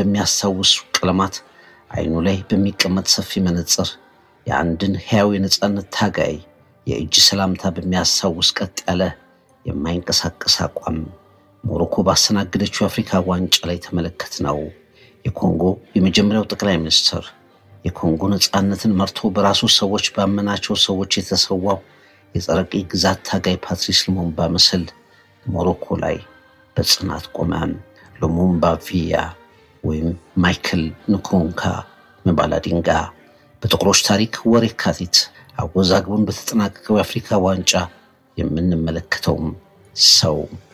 በሚያስታውሱ ቀለማት አይኑ ላይ በሚቀመጥ ሰፊ መነጽር የአንድን ሕያው የነጻነት ታጋይ የእጅ ሰላምታ በሚያስታውስ ቀጥ ያለ የማይንቀሳቀስ አቋም ሞሮኮ ባስተናገደችው የአፍሪካ ዋንጫ ላይ ተመለከት ነው። የኮንጎ የመጀመሪያው ጠቅላይ ሚኒስትር የኮንጎ ነጻነትን መርቶ በራሱ ሰዎች ባመናቸው ሰዎች የተሰዋው የጸረ ቅኝ ግዛት ታጋይ ፓትሪስ ሉሙምባ ምስል ሞሮኮ ላይ በጽናት ቆመ። ሉሙምባ ቪያ ወይም ማይክል ንኩሩንካ መባላዲንጋ በጥቁሮች ታሪክ ወር የካቲት አወዛግቡን በተጠናቀቀው የአፍሪካ ዋንጫ የምንመለከተውም ሰው